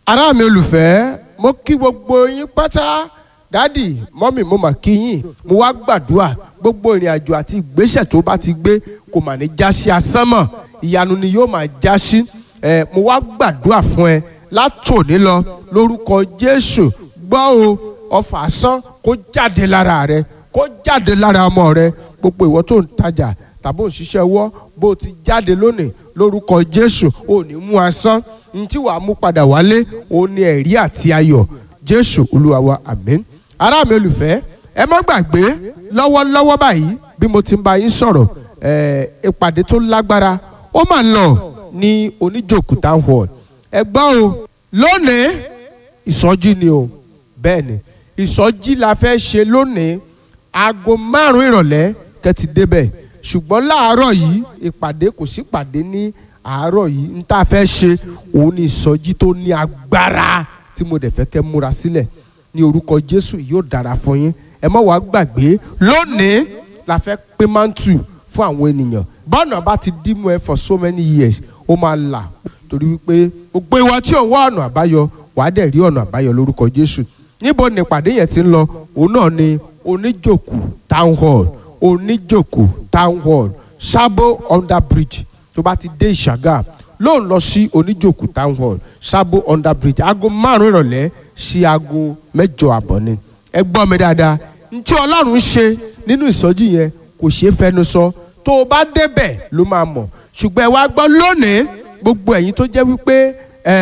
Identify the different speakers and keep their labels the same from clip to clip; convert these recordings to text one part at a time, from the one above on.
Speaker 1: ará mi olùfẹ́ mo kí gbogbo yín pátá dádì mọ́mì mo mà kí yín mo wá gbàdúrà gbogbo ìrìn àjò àti ìgbésẹ̀ tó bá ti gbé kò mà ní já sí asán mọ́ ìyanu ni yóò máa já sí ẹ mo wá gbàdúrà fún ẹ látòní lọ lórúkọ Jésù gbọ́ o ọfà asán kó jáde lára rẹ kó jáde lára ọmọ rẹ gbogbo ìwọ tó ń tajà tàbí òṣìṣẹ́ ọwọ́ bó o ti jáde lónìí lórúkọ Jésù ò ní mú asán ní tí wàá mú padà wálé òun ni ẹ̀rí àti ayọ̀ Jésù Olúwa wa àmín ará mi olùfẹ́ ẹ má gbàgbé lọ́wọ́lọ́wọ́ báyìí bí mo ti ń bá yín sọ̀rọ̀ ìpàdé tó lágbára ó mà ń lọ ní oníjòkú town hall ẹ gbọ́ o lónìí ìsọjí ni o bẹ́ẹ̀ ni ìsọjí la fẹ́ ṣe lónìí aago márùn-ún ìrọ̀lẹ́ kẹ́tì débẹ̀ ṣùgbọ́n láàárọ̀ yìí ìpàdé kò sí ìpàdé ní àárọ̀ yìí n tá a fẹ́ ṣe òun ni ìsọjí tó ní agbára tí mo dẹ̀ fẹ́ kẹ́ múra sílẹ̀ ní orúkọ Jésù yóò dára fún yín ẹ má wàá gbàgbé lónìí la fẹ́ pín mántù fún àwọn ènìyàn bọ́ọ̀nà bá ti dìmú ẹ for so many years ó máa là torí wípé gbogbo ìwà tí òun wá ọ̀nà àbáyọ wàá dẹ̀ rí ọ̀nà àbáyọ lórúkọ Jésù níbo ni ìpàdé yẹn ti ń lọ òun náà ni oníjòkù town hall oníjòkù town hall sábò under bridge tó bá ti dé ìṣàgà ló ń lọ sí oníjòkù town hall sábò under bridge aago márùn ìrọ̀lẹ́ sí aago mẹ́jọ àbọ̀ ni ẹ gbọ́ mi dáadáa ntí ọlọ́run ṣe nínú ìsọjí yẹn kò ṣeé fẹnu sọ tó o bá débẹ̀ ló máa mọ̀ ṣùgbọ́n ẹ wá gbọ́ lónìí gbogbo ẹ̀yin tó jẹ́ wípé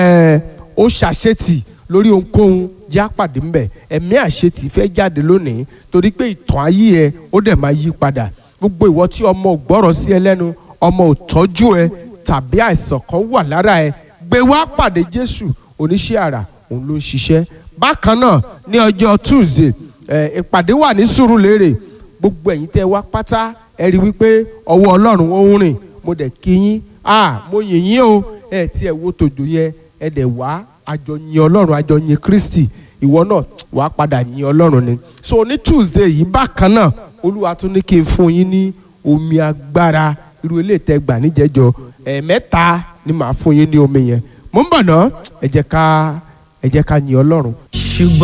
Speaker 1: ó ṣàṣetì lórí ohunkóhun já pàdé ńbẹ ẹ̀mí àṣetì fẹ́ jáde lónìí torí pé ìtàn ayé ẹ ó dẹ̀ máa yí padà gbogbo ìwọ tí ọmọ ò gbọ́rọ̀ sí ẹ lẹ́nu ọmọ ò tọ́jú ẹ tàbí àìsàn kan wà lára ẹ gbé wá pàdé Jésù oníṣẹ́ àrà òun ló ń ṣiṣẹ́ bákan náà ní ọjọ́ Tuesday ìpàdé wà ní Sùúrùlérè gbogbo ẹ̀yin tẹ́ wá pátá ẹ rí wípé ọwọ́ Ọlọ́run ó ń rìn mo dẹ̀ kí yín ah mo yìn yín o ẹ tí ẹ wo tòjò yẹ ẹ dẹ̀ wá àjọ yin Ọlọ́run àjọ yin Kristi ìwọ náà wàá padà yin Ọlọ́run ni so ní Tuesday yìí bákan náà Olúwa tún ní kí n fún yín ní omi agbára irú ilé ìtẹ́gbà níjẹ́jọ ẹ̀ẹ̀mẹ́ta ni màá fún yín ní omi yẹn mo ń bọ̀ ná ẹ jẹ́ ká ẹ jẹ́ ká yin Ọlọ́run.
Speaker 2: ṣùgbọ́n.